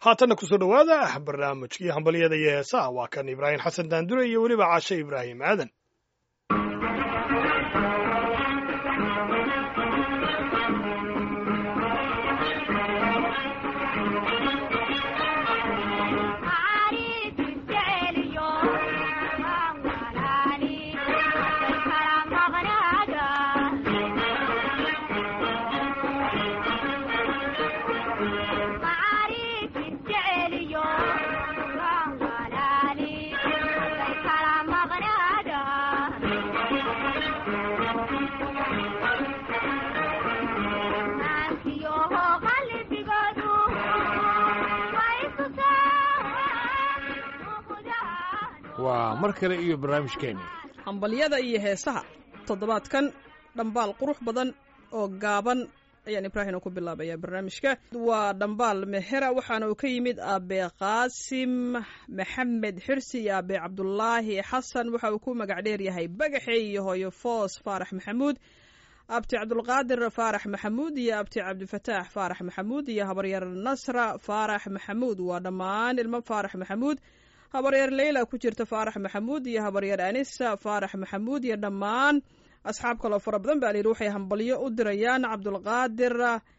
haatanna kusoo dhowaada barnaamijkii hambalyada iyo heesaha waa kan ibraahim xasan daandure iyo weliba caashe ibraahim aadan waa mar kale iyo barnaamijkeeni hambalyada iyo heesaha toddobaadkan dhambaal qurux badan oo gaaban ayaan ibraahim ku bilaabaya barnaamijka waa dhambaal mehera waxaana uu ka yimid aabe qaasim maxamed xirsi iyo aabe cabdulaahi xasan waxa uu ku magac dheer yahay bagaxe iyo hooyo foos faarax maxamuud abti cabdulqaadir faarax maxamuud iyo abti cabdifataax faarax maxamuud iyo habaryar nasra faarax maxamuud waa dhammaan ilmo faarax maxamuud habaryar leyla ku jirta faarax maxamuud iyo habaryar anisa faarax maxamuud iyo dhammaan asxaab kaloo fara badan baa layidhi waxay hambalyo u dirayaan cabdulqaadir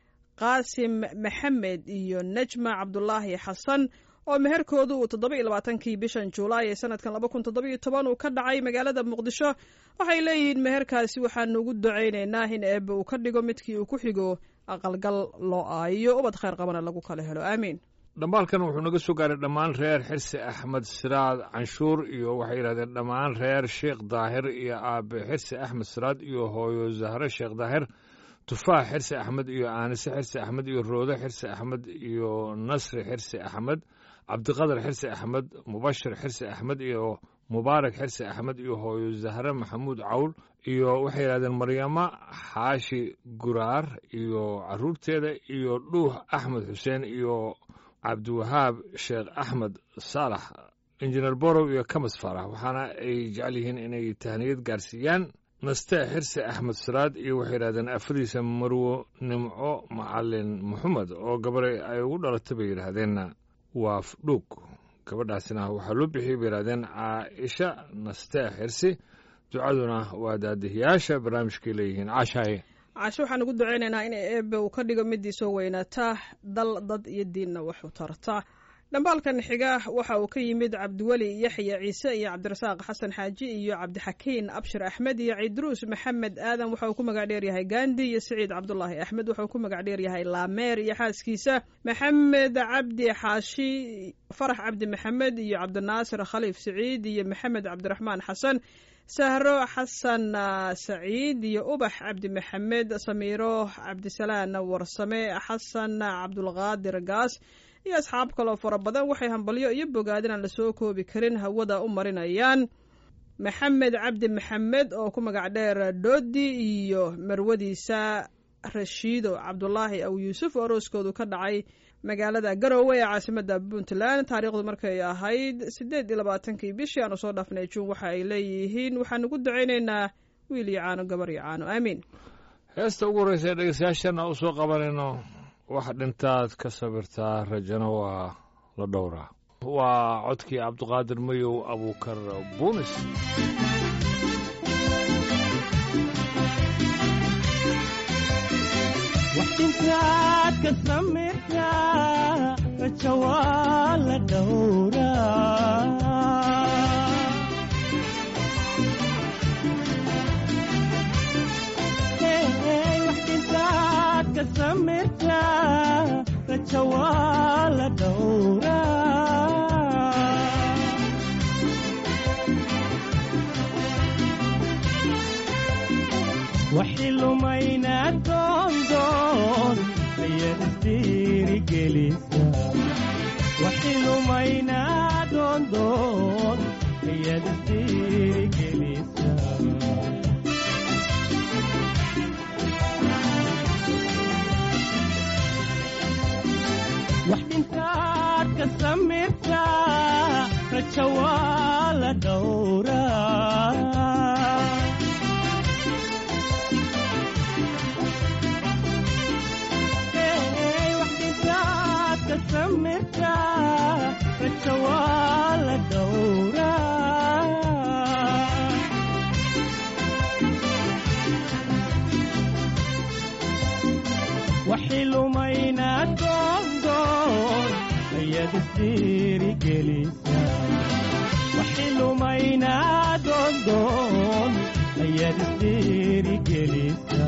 qaasim maxamed iyo najma cabdulaahi xasan oo meherkoodu uu toddoba iyo labaatankii bishan juulaay ee sanadkan laba kun toddoba iyo toban uu ka dhacay magaalada muqdisho waxay leeyihiin meherkaasi waxaanu ugu ducaynaynaa in eebbe uu ka dhigo midkii uu ku xigo aqalgal loo aayo ubad khayr qabana lagu kala helo aamiin dhambaalkan wuxuu naga soo gaaray dhammaan reer xirsi axmed siraad canshuur iyo waxay yidhahdeen dhammaan reer sheekh daahir iyo aabe xirsi axmed siraad iyo hooyo zahre sheekh daahir tufaax xirsi axmed iyo aanise xirsi axmed iyo roode xirsi axmed iyo nasri xirsi axmed cabdiqadar xirsi axmed mubashir xirsi axmed iyo mubaarak xirsi axmed iyo hooyo zahre maxamuud cawl iyo waxay yidhahdeen maryamo xaashi guraar iyo caruurteeda iyo dhuux axmed xuseen iyo cabdiwahaab sheekh axmed saalax injineer borow iyo kamas faarax waxaana ay jecel yihiin inay tahniyad gaarsiiyaan naste xirsi axmed siraad iyo waxay yidhahdeen afadiisa marwo nimco macalin maxamed oo gabare ay ugu dhalatay bay yidhaahdeen waaf dhuug gabadhaasina waxaa loo bixiyey bay yidhahdeen caaisha naste xirsi ducaduna waa daadihiyaasha barnaamijkay leeyihiin caashaaye caasho waxaan ugu duceynaynaa in eebe uu ka dhigo midii soo weynaata dal dad iyo diinna waxu tarta dhambaalkan xiga waxa uu ka yimid cabdiweli yaxya ciise iyo cabdirasaaq xasan xaaji iyo cabdixakiin abshir axmed iyo ciidruus maxamed aadan waxa uu ku magac dheer yahay gandi iyo siciid cabdulaahi axmed waxa uu ku magac dheer yahay laameer iyo xaaskiisa maxamed cabdi xaashi farax cabdi maxamed iyo cabdinaasir khaliif siciid iyo maxamed cabdiraxmaan xasan sahro xasan saciid iyo ubax cabdi maxamed samiiro cabdisalaan warsame xasan cabdulqaadir gaas iyo asxaab kaloo fara badan waxay hambalyo iyo bogaadin aan lasoo koobi karin hawada u marinayaan maxamed cabdi maxamed oo ku magac dheer doodi iyo marwadiisa rashiido cabdulaahi aw yuusuf oo arooskoodu ka dhacay magaalada garowe ee caasimada puntland taariikhdu markay ahayd siddeed iyo labaatankii bishii aanu soo dhaafnay juun waxa ay leeyihiin waxaan ugu ducaynaynaa wiil iyo caano gabar iyo caano aamiin heesta ugu horreysa ee dhegeystayaashana u soo qabanayno wax dhintaad ka sabirtaa rajana waa la dhowraa waa codkii cabdiqaadir mayow abuukar buunis waxdintaad ka samirtaa raja waa la dhowraa waxdintaad ka samirtaa raja waa la dhowraa waxi lumayna doondoon ayaad isdiirigelisa waxi lumayna doondoon ayaad isdiirigelisa wax dhintaad ka samirtaa raja waa la dhowraa samirtaa rajo waa la dhowraa waxay lumaynaa doondoon ayaad isdhiirigelisaa waxay lumaynaa doondoon ayaad isdhiirigelisaa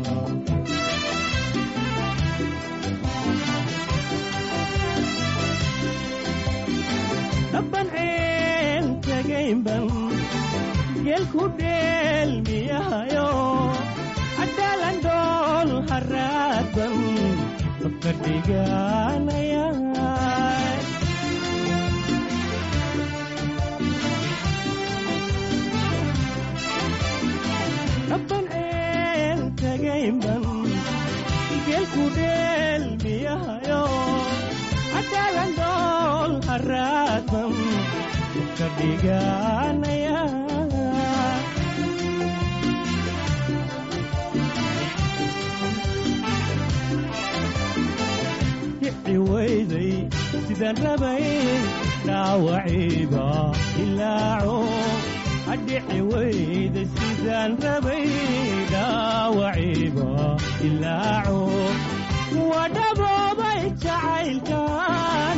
dhabban ceel tagaynban geelku dheelmiyahayo cadaalan dhool haraadban dabka dhiganaya dhabban ceel tagaynban geelku dheelmiyahayo cadaalan dhool haraadban dabka dhiganaya dhici weyday sidaan rabay dhaawaciiba ilaaco adhici weyday sidaan rabay dhaawaciiba ilaaco wadhaboobay jacaylkan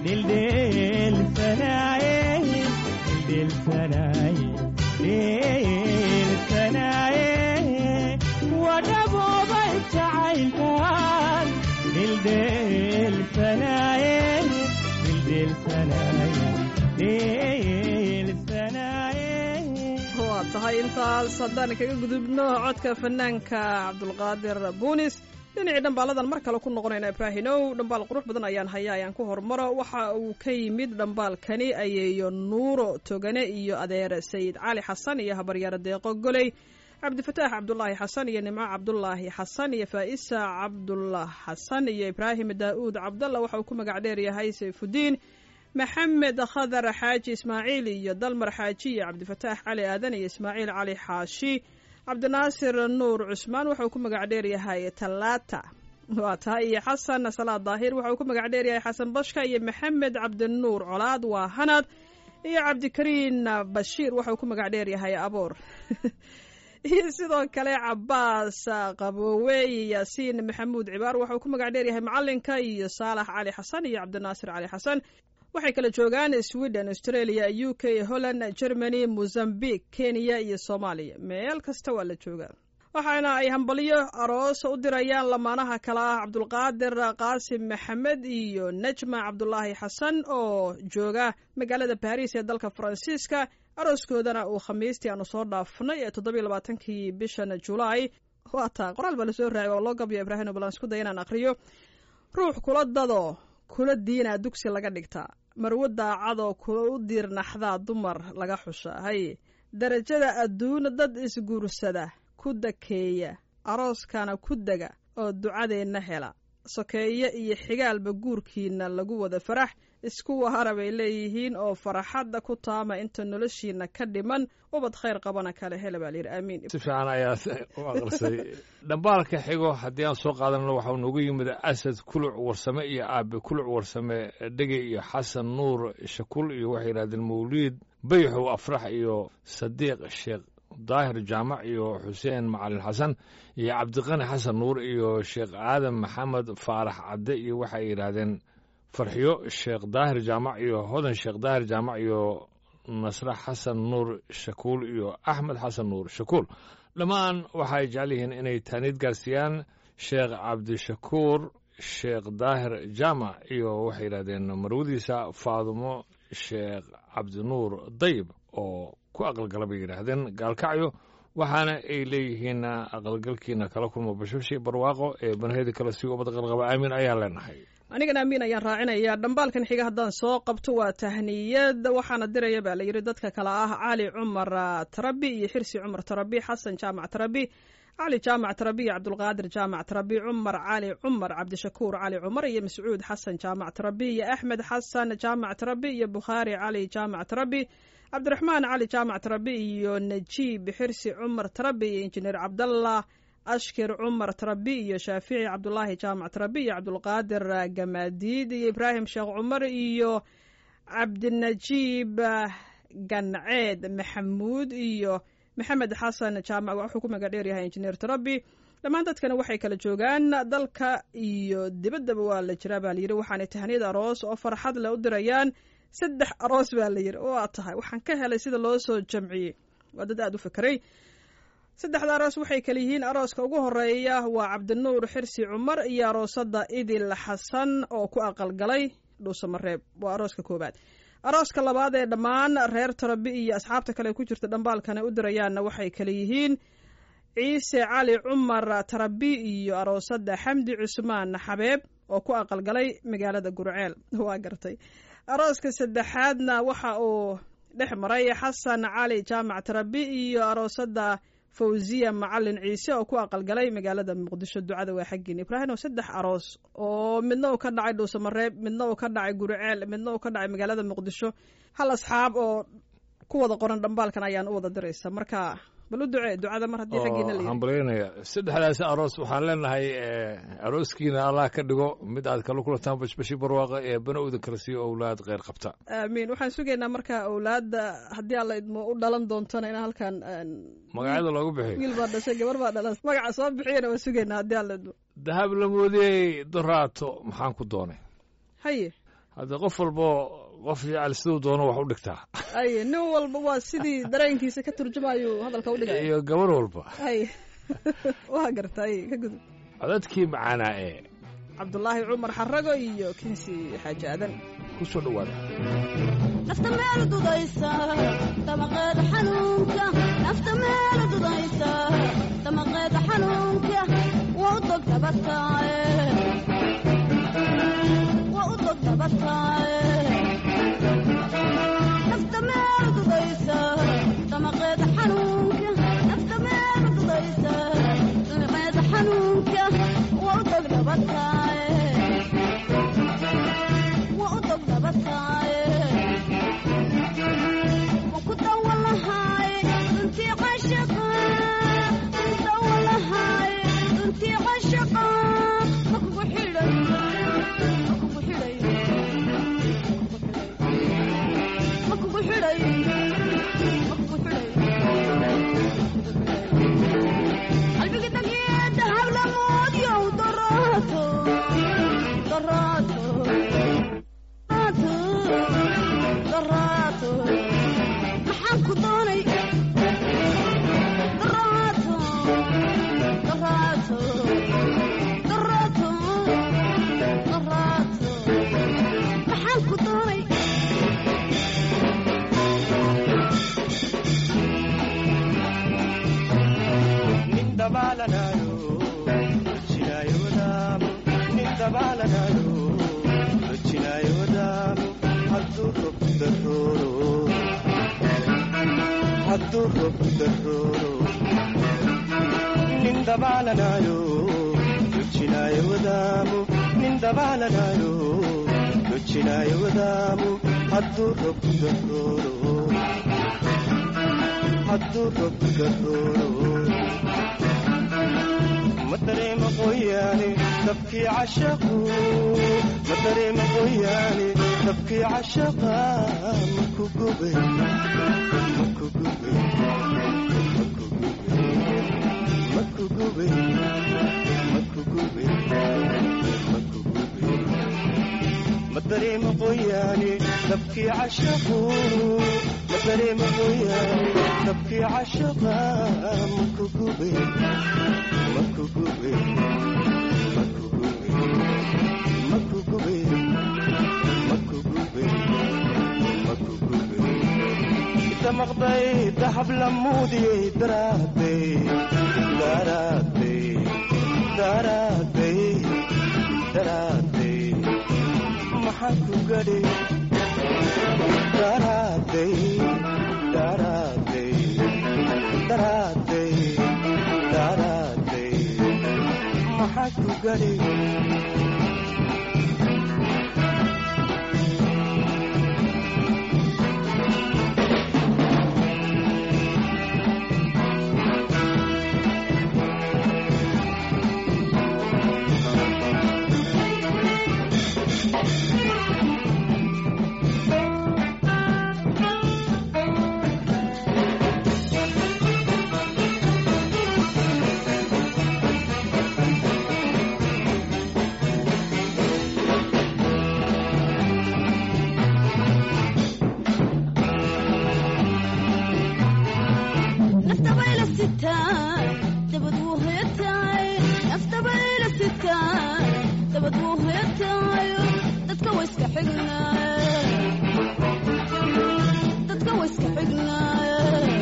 dhildheelsanaaye dhildheelsanaaye dhildheelsanaaye wadhaboobay jacaylkan dhildheelsanaaye dhildheelsanaaye dhildheelsanaaye waa tahay intaas haddaan kaga gudubno codka fanaanka cabdulqaadir buunis dhinacii dhambaaladan mar kale ku noqonayna ibraahinow dhambaal qurux badan ayaan haya ayaan ku hormaro waxa uu ka yimid dhambaalkani ayeeyo nuuro togane iyo adeer sayid cali xasan iyo habaryaaro deeqo goley cabdifataax cabdulaahi xasan iyo nimco cabdulaahi xasan iyo faa'isa cabdullah xasan iyo ibraahim daa'uud cabdalla waxa uu ku magac dheer yahay sayfudiin maxamed khadar xaaji ismaaciil iyo dalmar xaaji iyo cabdifataax cali aadan iyo ismaaciil cali xaashi cabdinaasir nuur cusmaan waxa uu ku magac dheer yahay talaata waa tahay iyo xasan salaad daahir waxa uu ku magac dheer yahay xasan bashka iyo maxamed cabdinuur colaad waa hanad iyo cabdikariin bashiir waxa uu ku magac dheer yahay aboor iyo sidoo kale cabaas qaboowe iyo yaasiin maxamuud cibaar waxa uu ku magac dheer yahay macalinka iyo saalax cali xasan iyo cabdinaasir cali xasan waxay kala joogaan sweden australia u k holland germany mozambique kenya iyo soomaaliya meel kasta waa la joogaa waxaana ay hambalyo aroos u dirayaan lamaanaha kale ah cabdulqaadir qaasim maxamed iyo najma cabdulaahi xasan oo jooga magaalada baris ee dalka faransiiska arooskoodana uu khamiistii aanu soo dhaafnay ee toddobiyo labaatankii bishan julaay waa taa qoraal baa lasoo raacay oo loo gabyo ibraahim balan isku day inaan akhriyo ruux kula dado kula diinaa dugsi laga dhigtaa marwo daacadoo kula u diirnaxdaa dumar laga xusha haye darajada adduun dad isguursada ku dakeeya arooskana ku dega oo ducadeenna hela sokeeye iyo xigaalba guurkiina lagu wada farax isku wahara bay leeyihiin oo faraxadda ku taama inta noloshiina ka dhiman ubad khayr qabana kale hele baa layidhi aamiin si fiican ayaa u aqrisay dhambaalka xigo haddii aan soo qaadanno waxau noogu yimid asad kuluc warsame iyo aabe kuluc warsame dhege iyo xasan nuur shakul iyo waxay yidhahdeen mawliid bayxow afrax iyo sadiiq sheekh daahir jaamac iyo xuseen macalin xasan iyo cabdiqani xasan nuur iyo sheekh aadan maxamed faarax cadde iyo waxay yidhaahdeen farxiyo sheekh daahir jaamac iyo hodan sheekh daahir jaamac iyo nasre xasan nuur shakuul iyo axmed xasan nuur shakuul dhammaan waxay jecel yihiin inay taaniid gaarsiiyaan sheekh cabdishakuur sheekh daahir jaamac iyo waxay yidhahdeen marwadiisa faadumo sheekh cabdinuur dayib oo ku aqalgala bay yidhaahdeen gaalkacyo waxaana ay leeyihiin aqalgalkiina kala kulmo bashashi barwaaqo ee banheedi kale si ubad qalqaba aamin ayaan leenahay anigana amiin ayaan raacinayaa dhambaalkan xiga haddaan soo qabto waa tahniyad waxaana diraya baa la yidhi dadka kale ah cali cumar tarabi iyo xirsi cumar tarabi xasan jaamac tarabi cali jaamac tarabi iyo cabdulqaadir jaamac tarabi cumar cali cumar cabdishakuur cali cumar iyo mascuud xasan jaamac tarabi iyo axmed xasan jaamac tarabi iyo bukhaari cali jaamac tarabi cabdiraxmaan cali jaamac tarabi iyo najiib xirsi cumar tarabi iyo injineer cabdallah ashkir cumar tarabi iyo shaafici cabdulaahi jaamac tarabi iyo cabdulqaadir gamaadiid iyo ibraahim sheekh cumar iyo cabdinajiib ganceed maxamuud iyo maxamed xasan jaamac wuxuu ku magac dheeryahay injineer tarabi dhammaan dadkana waxay kala joogaan dalka iyo dibaddaba waa la jiraa baa layidhi waxaanay tahniyad aroos oo farxad leh u dirayaan saddex aroos baa la yidhi waa tahay waxaan ka helay sida loo soo jamciyey waa dad aada u fekeray saddexda aroos waxay kala yihiin arooska ugu horeeya waa cabdinuur xirsi cumar iyo aroosada idil xasan oo ku aqalgalay dhuusamareeb waa arooska koobaad arooska labaad ee dhammaan reer tarabi iyo asxaabta kale ku jirta dhambaalkana u dirayaanna waxay kala yihiin ciise cali cumar tarabi iyo aroosada xamdi cusmaan xabeeb oo ku aqalgalay magaalada gurceel waa gartay arooska saddexaadna waxa uu dhex maray xasan cali jaamac tarabi iyo aroosada fawziya macalin ciise oo ku aqalgalay magaalada muqdisho ducada waa xaggiin ibraahim oo saddex aroos oo midna uu ka dhacay dhuusamareeb midna uu ka dhacay guriceel midna uu ka dhacay magaalada muqdisho hal asxaab oo ku wada qoran dhambaalkan ayaan u wada diraysa marka bal u ducee ducada mar haddii xaggiina la yidhi hambalyaynaya saddexdaasi aroos waxaan leenahay arooskiina allah ka dhigo mid aad kala kulantaan bashbashi barwaaqa ee bana udan kala siiyo owlaad kheyr qabta aamiin waxaan sugaynaa marka awlaadda haddii alla idmo u dhalan doontona inaan halkan magacyada loogu bixiyo wiil baa dhashay gabar baa dhalan magaca soo bixiyana waan sugaynaa haddii alla idmo dahab la moodiyey doraato maxaan ku doonay haye hadda qof walbo qof jecel siduu doono wax u dhigtaa haye nin walba waa sidii dareenkiisa ka turjumayuu hadalka u dhigaya iyo gabar walba haye waa garta haye ka gudub codadkii macaanaa ee cabdulaahi cumar xarago iyo kinsi xaaji aadan ku soo dhowaada nafta meel dudaysa damaqeeda xanuunka nafta meel dudaysa damaqeeda xanuunka waa u dog dabataaye waa u dog dabataaye nafta meel dudaysa damaqeeda xanuunka nafta meel dudaysa damaqeeda xanuunka waa u dog dabataaye waa u dog dabataaye maxaan ku doonay daraato daraato daraato daraato maxaan ku doonay nin dabaalanayo rojinaayo wadaamo nin dabaalanayo rojinaayo wadaamo hadduu rob darooro hadduu rob darooro nin dabaalanayo rojinaayo wadaamo nin dabaalanayo rojinaayo wadaamo hadduu rob darooro hadduu rob darooro ma dareema qoyaane dabkii cashaqu ma dareema qoyaane dabkii cashaqa maku gube maku gube maku gube maku gube maku gube maku gube ma dareema qoyaane dabkii cashaqu ma dareema qoyaane dabkii cashaqa maku gube maku gube maku gube maku gube maku gube maku gube inta maqday dahab la muudiyey daraaday daraaday daraaday daraaday maxaan ku gadhay daraaday daraaday daraaday daraaday maxaa ku gadhay xignaaye dadka way iska xignaaye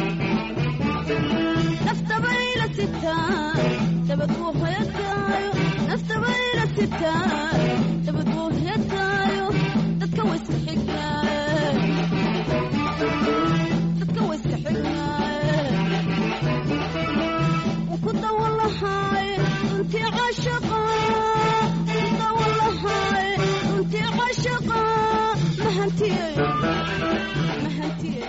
naftabayla sitaan dabad wuu hoyataayo naftabayla sitaan dabad wuu hoyataayo dadka way iska xignaaye dadka way iska xignaaye ku dawalahay runtii cashaqa ku dawalahay runtii cashaqa mahantiyey mahantiyey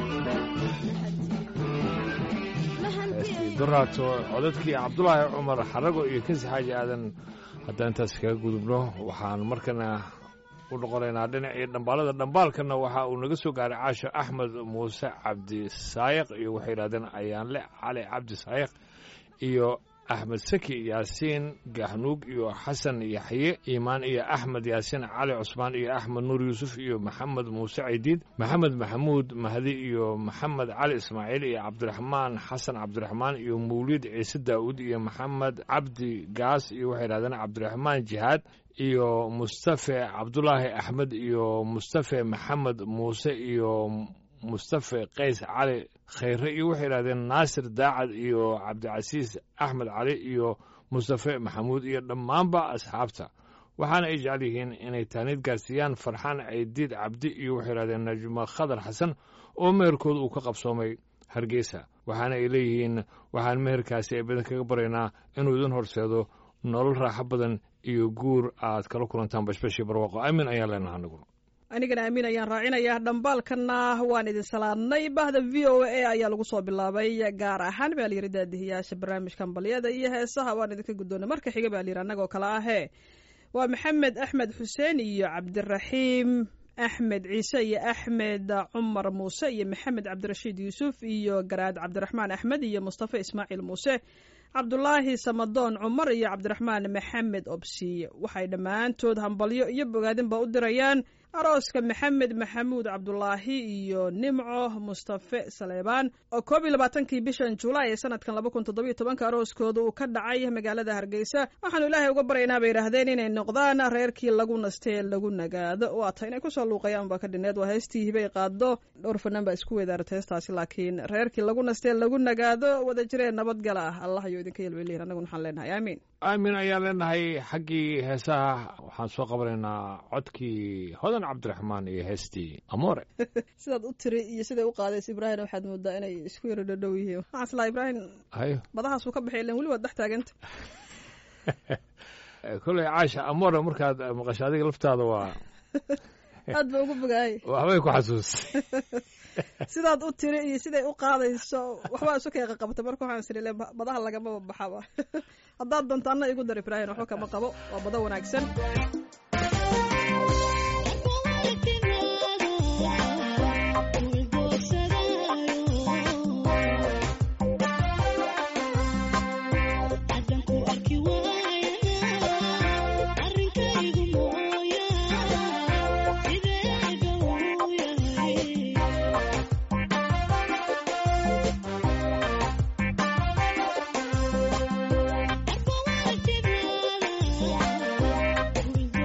heestii doraato codadkii cabdulaahi cumar xarago iyo kasi xaaji aadan haddaan intaas kaga gudubno waxaan markana u noqonaynaa dhinacii dhambaalada dhambaalkana waxa uu naga soo gaaray caasho axmed muuse cabdi saayiq iyo waxay yidhahdeen ayaanle cali cabdi saayiq iyo axmed saki yaasiin gahnuug iyo xasan yaxye iimaan iyo axmed yaasiin cali cusmaan iyo axmed nuur yuusuf iyo maxamed muuse cidiid maxamed maxamuud mahdi iyo maxamed cali ismaaciil iyo cabdiraxmaan xasan cabdiraxmaan iyo mawliid ciise daa'uud iyo maxamed cabdi gaas iyo waxay yidhahdeen cabdiraxmaan jihaad iyo mustafe cabdulaahi axmed iyo mustafe maxamed muuse iyo mustafe qays cali khayre iyo waxay yidhahdeen naasir daacad iyo cabdicasiis axmed cali iyo mustafe maxamuud iyo dhammaanba asxaabta waxaana ay jecel yihiin inay taaniid gaarsiiyaan farxaan ceydiid cabdi iyo waxay yidhahdeen najmo khadar xasan oo meherkooda uu ka qabsoomay hargeysa waxaana ay leeyihiin waxaan meherkaasi ay badan kaga baraynaa inuu idin horseedo nolol raaxo badan iyo guur aad kala kulantaan bashbashii barwaaqo aamin ayaan leenaha aniguna anigana aamin ayaan raacinayaa dhambaalkana waan idin salaadnay bahda v o a ayaa lagu soo bilaabay gaar ahaan baa layidhi daadihiyaasha barnaamijkan balyada iyo heesaha waan idinka guddoonay marka xiga baa layidhi annagoo kale ahee waa maxamed axmed xuseen iyo cabdiraxiim axmed ciise iyo axmed cumar muuse iyo maxamed cabdirashiid yuusuf iyo garaad cabdiraxmaan axmed iyo mustafa ismaaciil muuse cabdulaahi samadoon cumar iyo cabdiraxmaan maxamed obsiye waxay dhammaantood hambalyo iyo bogaadinba u dirayaan arooska maxamed maxamuud cabdulaahi iyo nimco mustafe saleebaan oo koob iyo labaatankii bishan julaay ee sanadkan laba kun toddobiyo tobanka arooskooda uu ka dhacay magaalada hargeysa waxaanu ilaahay uga baryaynaa bay yidhaahdeen inay noqdaan reerkii lagu nastee lagu nagaado waa ta inay kusoo luuqayaan baa ka dhineed waa heestii hibay qaado dhowr fanaan baa isku weedaaratay heestaasi laakiin reerkii lagu nastee lagu nagaado wada jireen nabadgala ah allah ayuu idinka yelwelihin annaguna waxaan leenahay aamiin aamin ayaan leenahay xaggii heesaha waxaan soo qabanaynaa codkii hodan cabdiraxmaan iyo heestii amoore sidaad u tiri iyo siday u qaadaysa ibraahim waxaad moodaa inay isku yaro dhadhow yihiin waxaan islaa ibraahim hayo badahaasuu ka baxay ilen weli waad dhex taaganta koley caasha amoore markaad maqasho adiga laftaada waa aad ba ugu bogaayay waxbay ku xasuustay sidaad u tiri iyo siday u qaadayso waxbaa isu keeqa qabta marka waxaan siri le badaha lagamaba baxaba haddaad doonto anna igu dar ibraahim waxba kama qabo waa bado wanaagsan Thank you.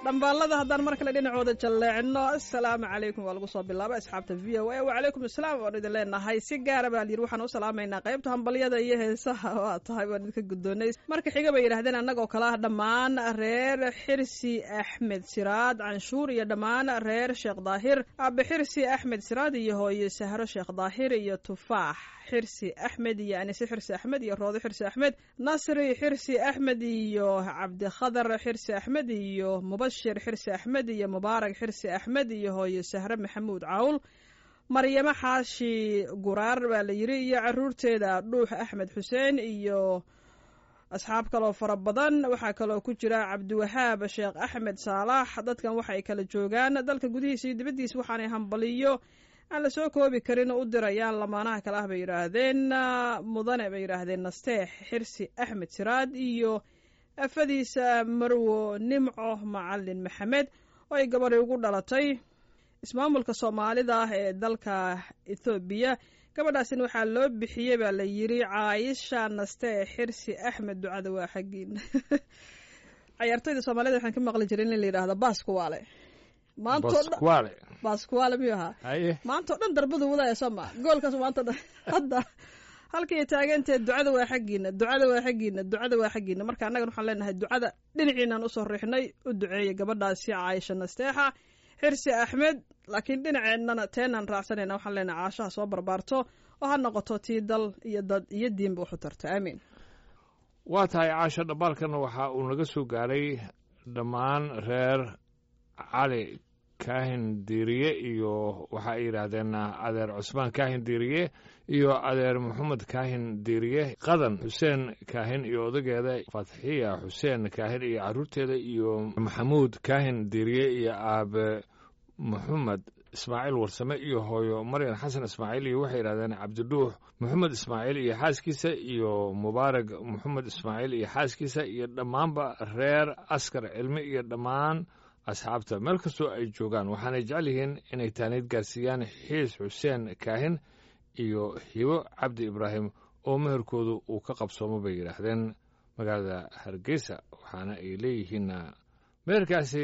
dhambaalada haddaan mar kale dhinacooda jalleecno assalaamu calaykum waa lagu soo bilaabay asxaabta v o a wacalaykum asalaam waan idin leenahay si gaara baa layidhi waxaan u salaamaynaa qaybta hambalyada iyo heesaha waa tahay waan idinka guddoonay marka xiga bay yidhahdeen annagoo kale ah dhammaan reer xirsi axmed siraad canshuur iyo dhammaan reer sheekh daahir aabe xirsi axmed siraad iyo hooye sahro sheekh daahir iyo tufaax xirsi axmed iyo anise xirsi axmed iyo roodo xirsi axmed nasri xirsi axmed iyo cabdikhadar xirsi axmed iyo mubashir xirsi axmed iyo mubaarak xirsi axmed iyo hooye sahre maxamuud cawl maryamo xaashi guraar baa la yidhi iyo caruurteeda dhuux axmed xuseen iyo asxaab kaloo fara badan waxaa kaloo ku jira cabdiwahaab sheekh axmed saalax dadkan waxay kala joogaan dalka gudihiisa iyo dibaddiisa waxaanay hambaliyo aan la soo koobi karin u dirayaan lamaanaha kale ah bay yidhaahdeen mudane bay yidhaahdeen nasteex xirsi axmed siraad iyo afadiisa marwo nimco macalin maxamed oo ay gabadhi ugu dhalatay ismaamulka soomaalida ah ee dalka ethoobiya gabadhaasina waxaa loo bixiyey baa la yidhi caayisha nasteex xirsi axmed ducada waa xaggiina cayaartoyda soomaalida waxaan ka maqli jiray in la yidhaahdo baaskuwaale maantoo dhan baskuwaale baaskuwaale miyuu ahaa haye maanta o dhan darbadu wadaya soo ma goolkaas maanta dhan hadda halkay taaganteed ducada waa xaggiina ducada waa xaggiina ducada waa xaggiina marka annagan waxaan leenahay ducada dhinaciinaan usoo riixnay u duceeyay gabadhaasi caayisha nasteexa xirsi axmed laakiin dhinaceennana teenaan raacsanayna waxaan leenahay caashaha soo barbaarto oo ha noqoto tii dal iyo dad iyo diinba waxu tarta aamiin waa tahay caasho dhambaalkana waxa uu naga soo gaaray dhammaan reer cali kaahin diiriye iyo waxa ay yidhaahdeen adeer cusmaan kaahin diiriye iyo adeer maxamed kaahin diiriye qadan xuseen kaahin iyo odageeda fatxiya xuseen kaahin iyo caruurteeda iyo maxamuud kaahin diiriye iyo aabe maxamed ismaaciil warsame iyo hooyo maryan xasan ismaaciil iyo waxay yidhahdeen cabdidhuux maxamed ismaaciil iyo xaaskiisa iyo mubaarag maxamed ismaaciil iyo xaaskiisa iyo dhammaanba reer askar cilmi iyo dhammaan asxaabta meel kastoo ay joogaan waxaanay jecel yihiin inay taaniid gaarsiiyaan xiis xuseen kaahin iyo hibo cabdi ibraahim oo meherkoodu uu ka qabsoomo bay yidhaahdeen magaalada hargeysa waxaana ay leeyihiinna meherkaasi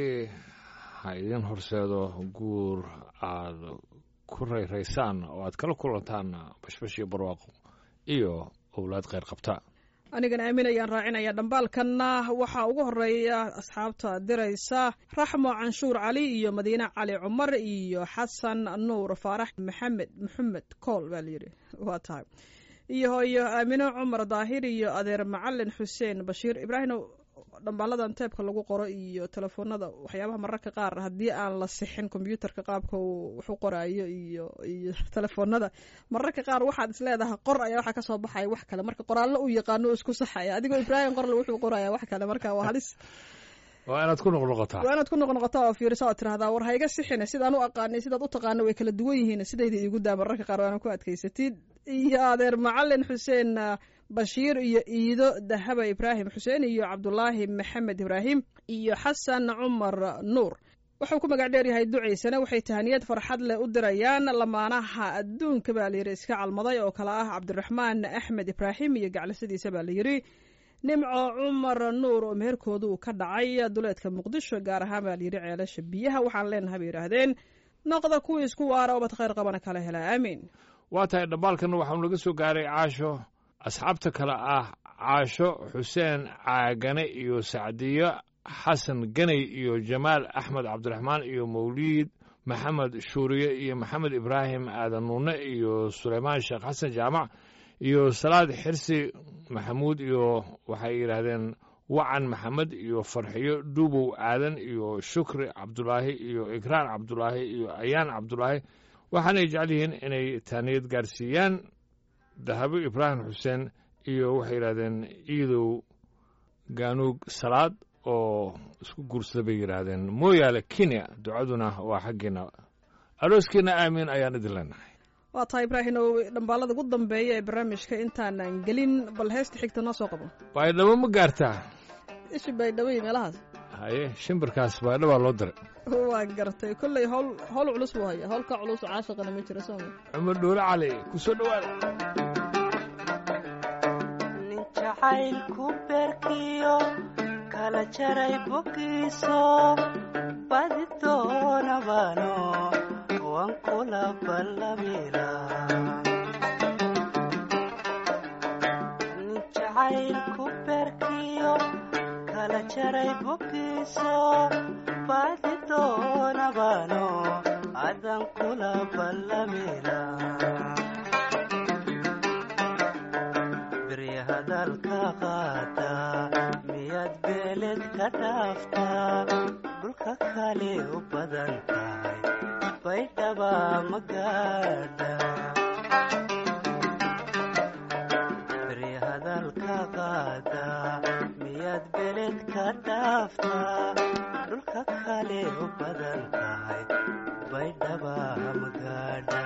ha idin horseedo guur aad ku rayraysaan oo aad kala kulantaan bashbash iyo barwaaqo iyo owlaad kheyr qabta anigana aamin ayaan raacinaya dhambaalkanna waxaa ugu horeeya asxaabta diraysa raxmo canshuur cali iyo madiine cali cumar iyo xasan nuur faarax maxamed maxamed kool baa layidhi waa tahay iyo hooyo aamino cumar daahir iyo adeer macalin xuseen bashiir ibraahim dhambaaladan teebka lagu qoro iyo telefoonada waxyaabaha mararka qaar haddii aan la sixin kombyuutarka qaabka uu wax u qoraayo iyo iyo telefoonada mararka qaar waxaad isleedahay qor ayaa waxaa kasoo baxaya wax kale marka qoraallo uu yaqaano isku saxaya adigoo ibraahim qorle wuxuu qoraya wax kale marka waa halis waa inaad ku noqnoqotaa waa inaad ku noqnoqotaa oo fiirisa oo tirahdaa war hayga sixine sidaan u aqaanay sidaad u taqaano way kala duwan yihiin sidayda iigu daa mararka qaar waana ku adkaysatid iyo adeer macalin xuseen bashiir iyo iido dahaba ibraahim xuseen iyo cabdulaahi maxamed ibraahim iyo xasan cumar nuur wuxuu ku magac dheer yahay ducaysana waxay tahaniyad farxad leh u dirayaan lamaanaha adduunka baa layidhi iska calmaday oo kale ah cabdiraxmaan axmed ibraahim iyo gaclisadiisa baa layidhi nimco cumar nuur oo meherkooda uu ka dhacay duleedka muqdisho gaar ahaan baa layidhi ceelasha biyaha waxaan leenahay bay yidhaahdeen noqda kuwii isku waara oo bad khayr qabana kala hela aamiin waa tahay dhambaalkana waxau naga soo gaaray caasho asxaabta kale ah caasho xuseen caagane iyo sacdiyo xasan ganay iyo jamaal axmed cabdiraxmaan iyo mawliid maxamed shuuriye iyo maxamed ibraahim aadan nuune iyo suleymaan sheekh xasan jaamac iyo salaad xirsi maxamuud iyo waxay yidhaahdeen wacan maxamed iyo farxiyo dhuubow aadan iyo shukri cabdulaahi iyo ikraan cabdulaahi iyo ayaan cabdulaahi waxaanay jecel yihiin inay taaniyad gaarsiiyaan dahabo ibraahim xuseen iyo waxay yidhahdeen iidow gaanuug salaad oo isku guursada bay yidhaahdeen mooyaale kenya ducaduna waa xaggeena arooskiina aamiin ayaan idin leenahay waa tahay ibraahim oo dhambaalada ugu dambeeya ee barnaamijka intaanan gelin bal heesta xigta noo soo qabo baydhabo ma gaartaa ishi baydhabo iyo meelahaas haye shimbirkaas baydhabaa loo diray waa gartay kolley howl howl culus buu haya howlka culus caashaqana ma jiro sooma cumar dhuule cali ku soo dhowaada nin jacaylku beerkiyo kala jaray bogiiso badi doonabano waan kula ballamila nin jacaylku beerkiyo kala jaray boggiiso badi doonabano adan kula ballamila beri hadalka qaata miyaad beeled ka dhaaftaa dhulka kale u badan tahay baydhaba magaadha beri hadalka qaata miyaad beeled ka dhaaftaa dhulka kale u badan tahay baydhaba magaadha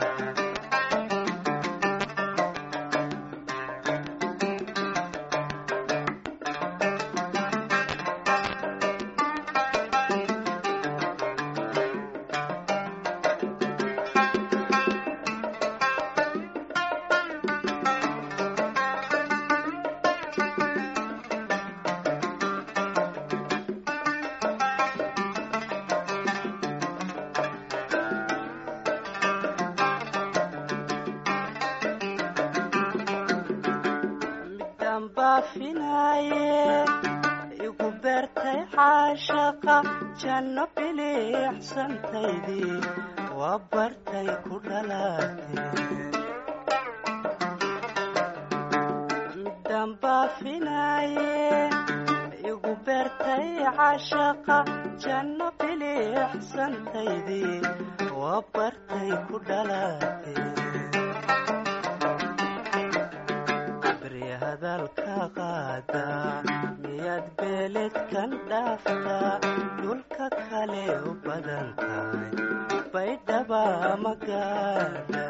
midaan baafinaaye igu beertay caashaqa janno biliicsantaydii waa bartay ku dhalaatee midaan baafinaaye igu beertay caashaqa janno biliicsantaydii waa bartay ku dhalaatee beri hadalka qaada miyaad beeledkan dhaaftaa dhulka kale u badan tahay baydhaba magaadha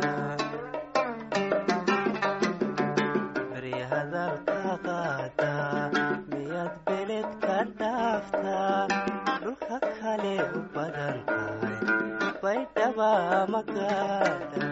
beri hadalka qaada miyaad beeledka dhaaftaa dhulka kale u badan tahay baydhaba magaadha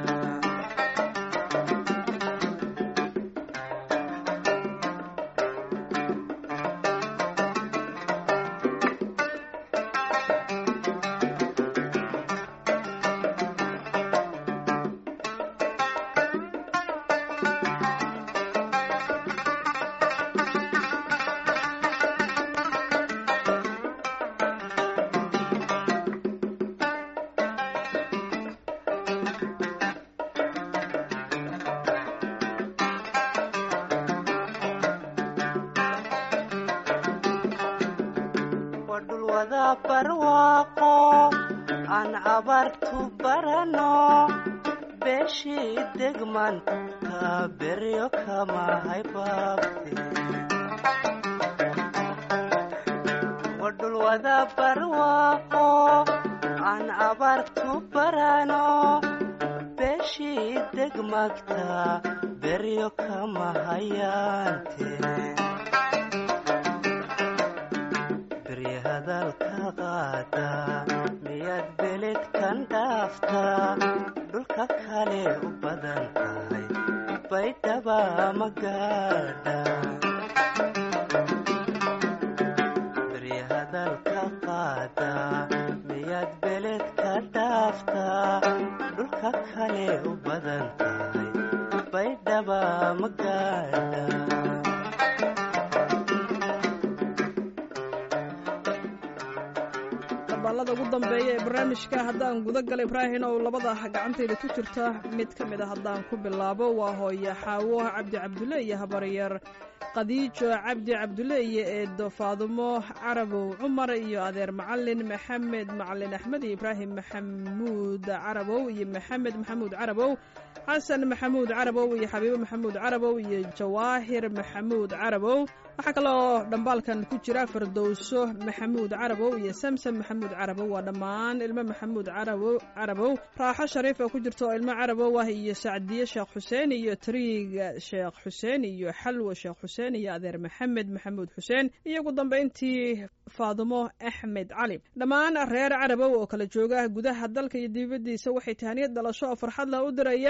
waa dhul wada barwaaqo aan abaartu barano beeshii degmanta beryo kama haybaabte waa dhul wada barwaaqo aan abaartu barano beeshii degmagta beryo kama hayaante beri hadalka qaada miyaad beledkan dhaaftaa dhulka kale u badan tahay baydhaba magaadha beri hadalka qaada miyaad beledka dhaaftaa dhulka kale u badan tahay baydhaba magaadha dabaalada ugu dambeeya ee barnaamijka haddaan guda gala ibraahin oo labada gacantayda ku jirta mid ka mid a haddaan ku bilaabo waa hooye xaawo cabdi cabdulle iyo habaryar khadiijo cabdi cabdulle iyo eedo faadumo carabow cumar iyo adeer macalin maxamed macalin axmed iyo ibraahim maxamuud carabow iyo maxamed maxamuud carabow xasan maxamuud carabow iyo xabiibo maxamuud carabow iyo jawaahir maxamuud carabow waxaa kaloo dhambaalkan ku jira fardowso maxamuud carabow iyo samsam maxamuud carabow waa dhammaan ilmo maxamuud carabow carabow raaxo shariif oo ku jirta oo ilmo carabow ah iyo sacdiye sheekh xuseen iyo triig sheekh xuseen iyo xalwo sheekh xuseen iyo adeer maxamed maxamuud xuseen iyo ugu dambayntii faadumo axmed cali dhammaan reer carabow oo kala jooga gudaha dalka iyo dibaddiisa waxay tahaniyad dhalasho oo farxad lah u dirayaan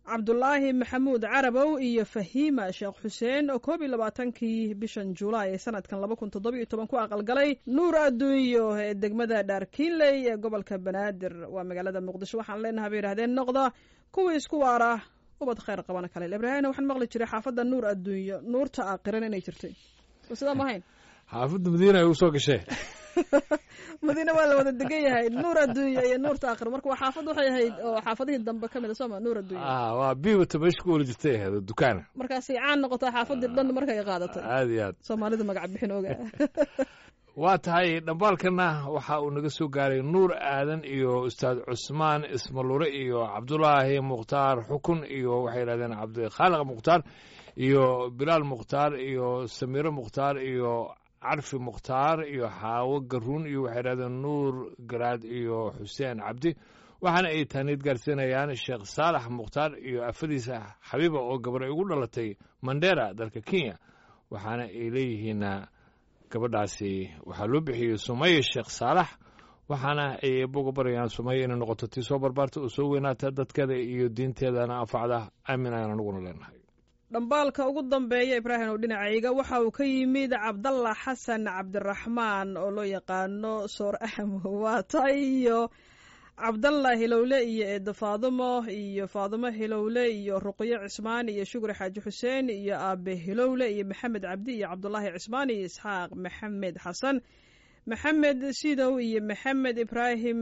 cabdulaahi maxamuud carabow iyo fahiima sheekh xuseen oo koob iyo labaatankii bishan julaay ee sanadkan laba kun toddobiyo toban ku aqalgalay nuur adduunyo ee degmada dhaarkiinley ee gobolka banaadir waa magaalada muqdisho waxaan leenahay bay yidhahdeen noqda kuwii isku waara ubad khayr qabana kale ibraahimna waxaan maqli jiray xaafadda nuur adduunyo nuurta aaqiran inay jirtay oo sidaa ma ahayn xaafadda madiina ay usoo gashee madiina waa la wada degan yahay nuur adduunya iyo nuurta aakhir marka waa xaafad waxay ahayd oo xaafadihii dambe ka mid a sooma nuur adduunya ah waa biibata meesha ku wala jirtay ahayd oo dukaana markaasay caan noqotaa xaafadii dhan markay qaadatay aad iyo aad soomaalida magac bixin oga waa tahay dhambaalkana waxa uu naga soo gaaray nuur aadan iyo ustaad cusmaan ismalure iyo cabdulaahi mukhtaar xukun iyo waxay yidhahdeen cabdikhaaliq mukhtaar iyo bilaal mukhtaar iyo samiiro mukhtaar iyo carfi mukhtaar iyo xaawo garuun iyo waxay yidhahdeen nuur garaad iyo xuseen cabdi waxaana ay taaniid gaarsiinayaan sheekh saalax mukhtaar iyo afadiisa xabiiba oo gabar ay ugu dhalatay mandera dalka kenya waxaana ay leeyihiin gabadhaasi waxaa loo bixiyey sumaya sheekh saalax waxaana ay boga barayaan sumaya inay noqoto tii soo barbaarta oo soo weynaata dadkeeda iyo diinteedana anfacda aamin ayaan anuguna leenahay dhambaalka ugu dambeeya ibraahim oo dhinacayga waxa uu ka yimid cabdalla xasan cabdiraxmaan oo loo yaqaano soor ahmo waata iyo cabdalla hilowle iyo eedda faadumo iyo faadumo hilowle iyo ruqyo cismaan iyo shukri xaaji xuseen iyo aabe hilowle iyo maxamed cabdi iyo cabdulaahi cismaan iyo isxaaq maxamed xasan maxamed sidow iyo maxamed ibraahim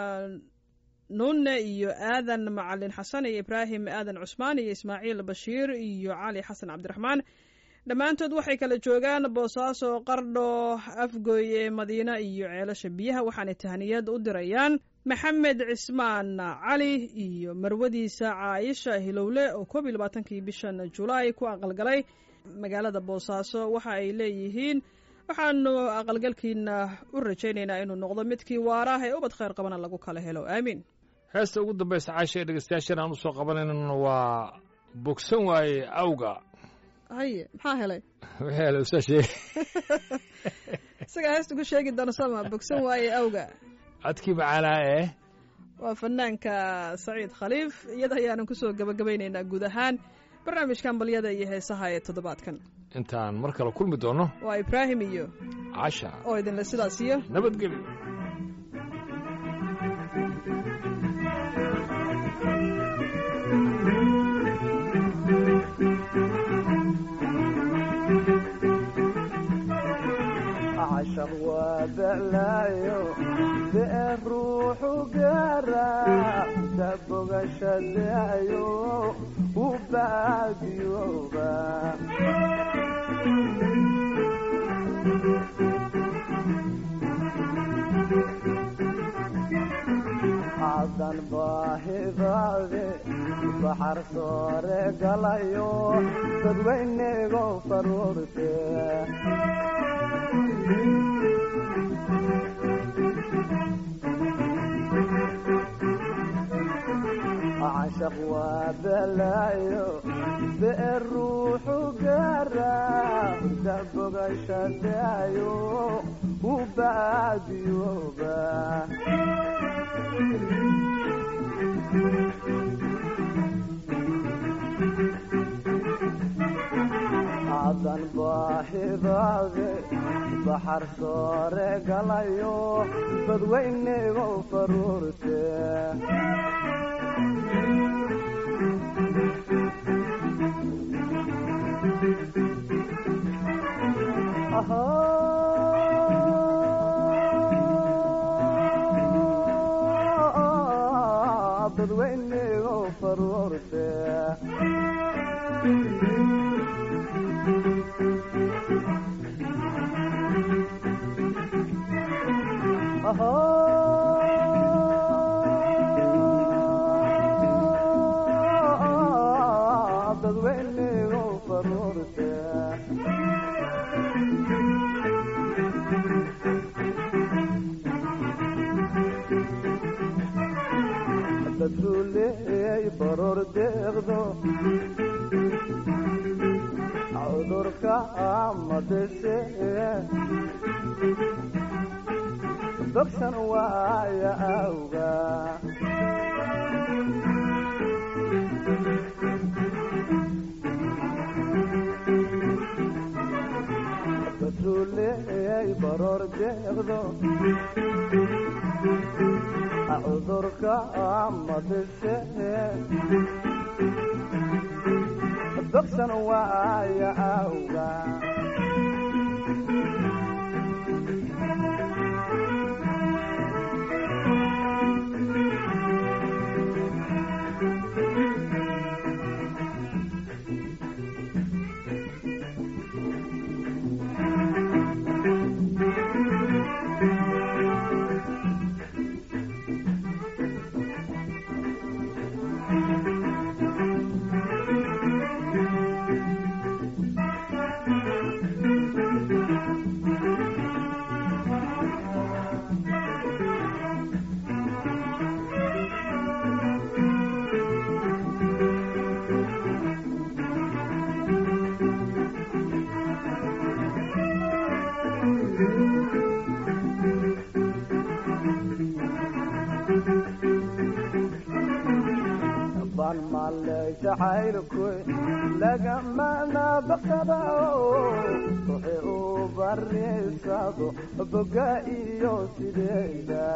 nunne iyo aadan macalin xasan iyo ibraahim aadan cusmaan iyo ismaaciil bashiir iyo cali xasan cabdiraxmaan dhammaantood waxay kala joogaan boosaaso qardho afgooye madiina iyo ceelasha biyaha waxaanay tahniyad u dirayaan maxamed cismaan cali iyo marwadiisa caayisha hilowle oo koob iyo labaatankii bishan julaay ku aqalgalay magaalada boosaaso waxa ay leeyihiin waxaanu aqalgalkiina u rajaynaynaa inuu noqdo midkii waaraah ee ubad khayr qabana lagu kala helo aamiin heesta ugu dambaysa caasha ee dhegeystayaashan aan usoo qabanaynana waa bogsan waaye awga haye maxaa helay wixii hele usaa sheegay isagaa heesta ku sheegi doona sama bogsan waaye awga codkii macaanaa ee waa fanaanka saciid khaliif iyada ayaanan kusoo gabagabaynaynaa guud ahaan barnaamijkan balyada iyo heesaha ee toddobaadkan intaan mar kale kulmi doonno waa ibraahim iyo casha oo idinle sidaas iyo nabadgelyo cashaq waa beclaayo be'er ruuxu gaara ta bogashadaayo u baadiyooba cadan baahidaade baxar soore galayo dadweynego faruurte cashaq waa belaayo be'er ruuxu gaara ta bogashadaayo u baadiyooba cadan baahidaade baxar soore galayo dadweynego faruurte dadweynego faruurte dadweynego faruurte dadruleey baroor deeqdo cudurka amadese bogsan waaya awga baroor deeqdo cudurka amadise bogsan waaya awga ban male jacaylku lagamana baqada ruuxi u bariisado boga iyo sideeda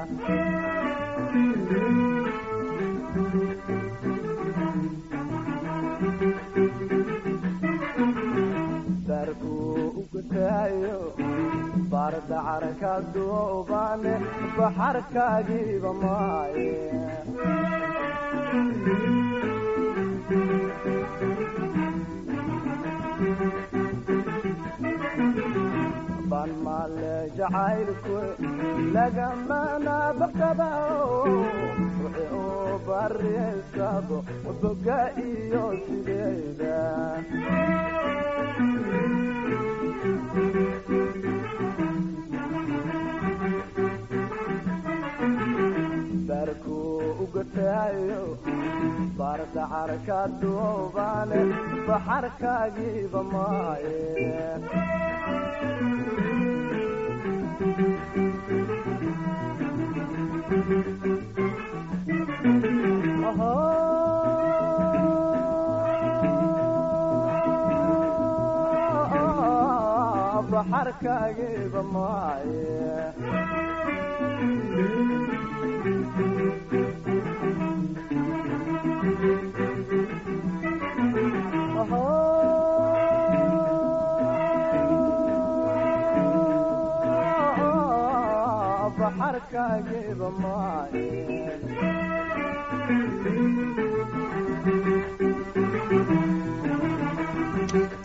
darku ugutaayo bardacarka duubane baxarkaagiiba maaye ban male jacaylku lagamana baqada ruuxi u bariisado boga iyo sideeda darku ugataayo bardacarka duubane baxarkaagiiba maaye baxarkaagiiba maaye baxarkaagiiba maaye